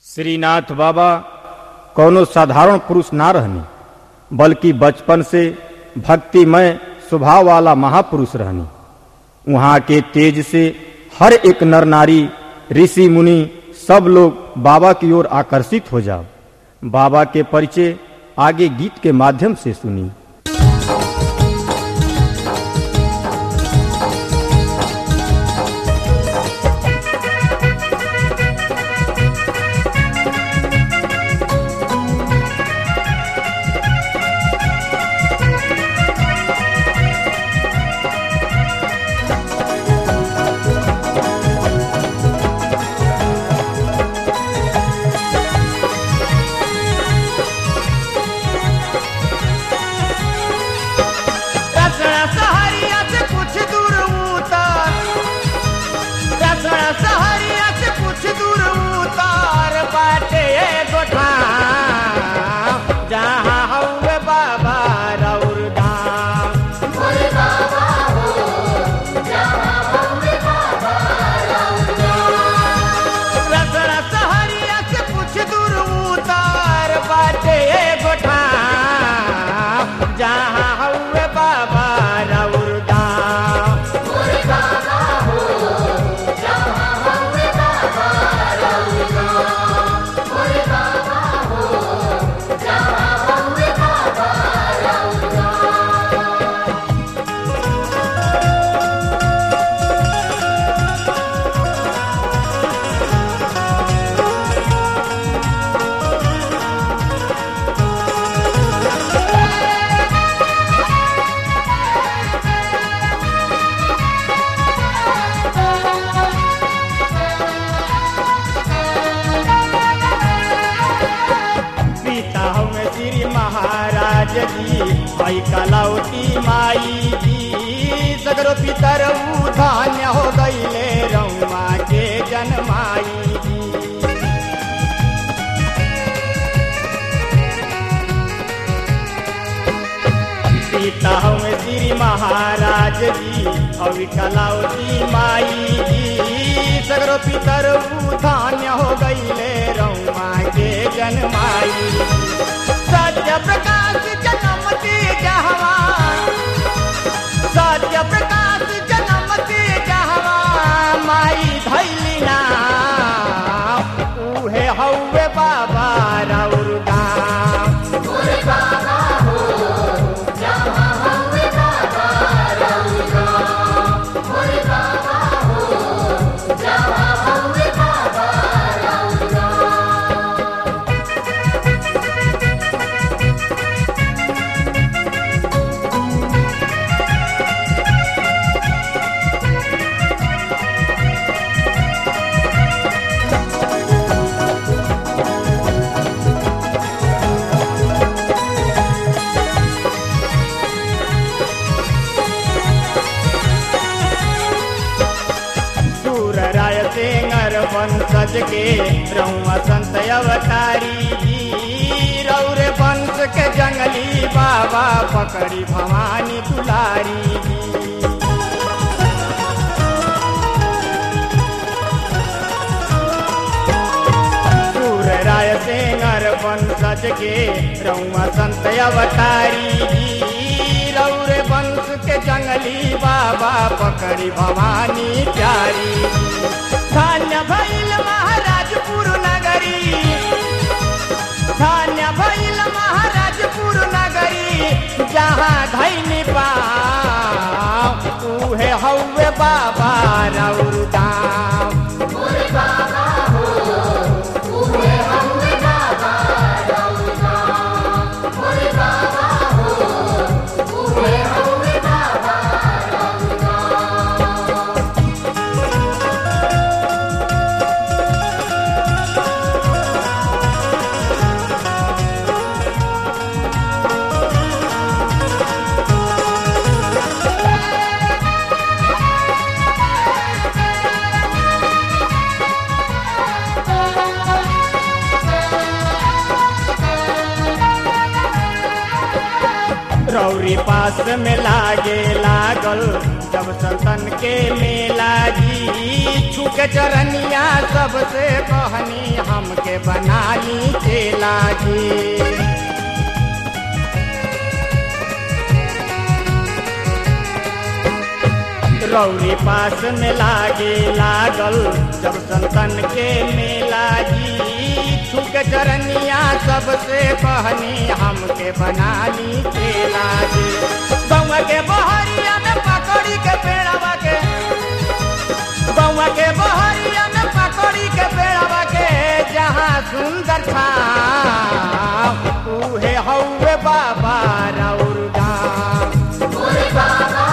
श्रीनाथ बाबा कौनो साधारण पुरुष ना रहनी बल्कि बचपन से भक्तिमय स्वभाव वाला महापुरुष रहनी वहाँ के तेज से हर एक नर नारी ऋषि मुनि सब लोग बाबा की ओर आकर्षित हो जाओ बाबा के परिचय आगे गीत के माध्यम से सुनी रसना सहरिया से कुछ दूर उतार रसना सहरिया से कुछ दूर उतार बाटे एगो ठाम जहाँ हउवे बाबा रउर धाम रसना सहरिया से कुछ दूर उतार बाटे एगो ठाम जहाँ हउवे बाबा रउर धाम पिता हमें श्री महाराज जी भाई कलौती माई जी सगरो पितर धान्य हो गईले रउमा के जन्माई जी पिता हमें श्री महाराज जी और कलौती माई जी सगरो पितर धान्य हो गईले रउमा के जन्माई सत्य प्रकाश जन्मती जहवा सत्य प्रकाश जन्मती जहवा माई धैली ना उहे हौवे बाबा रउर दाम सूर राय सिंगर वंशज के रउआ संत अवतारी जी रौरे वंश के जंगली बाबा पकड़ी भवानी दुलारी जी सूर राय सिंगर वंशज के रउआ संत अवतारी जी रौरे वंश के जंगली बाबा पकड़ी भवानी प्यारी धान्य भैल महाराजपुर नगरी धान्य भैल महाराजपुर नगरी जहाँ धैनी पाओ उहे हौवे बाबा रउर दाम रौरी पास में लागे लागल जब संतन के मेला जी छुक चरनिया सबसे कहनी हमके बना ली चेला जी रौरी पास में लागे लागल जब संतन के मेला जी छुक चरनिया सबसे कहनी हमके बना ली चेला जी बउआ के बहरिया में पकड़ी के पेड़वा के बउआ के बहरिया में पकड़ी के पेड़वा के जहाँ सुंदर था उहे हौवे बाबा रौर गाम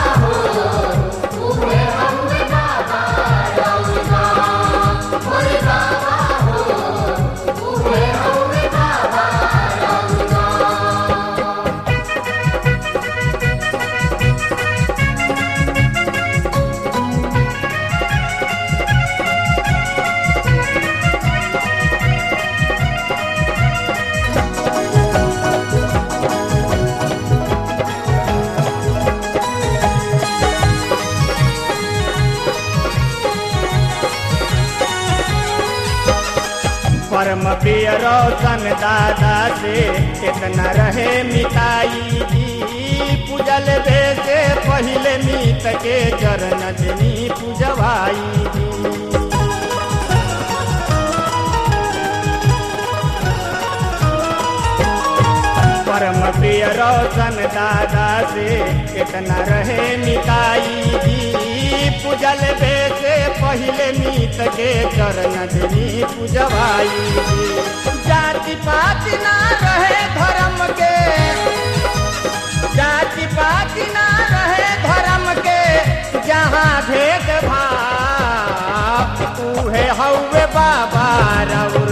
परम प्रिय रोशन दादा से इतना रहे मिताई जी पूजल बे से पहले मीत के चरण जनी पूजवाई जी परम प्रिय रोशन दादा से इतना रहे मिताई जी पूजल बे से पहले मीत के चरण धनी पूजवाई जी जाति पाति ना रहे धर्म के जाति पाति ना रहे धर्म के जहाँ भेद भाव उहे हौवे बाबा रऊ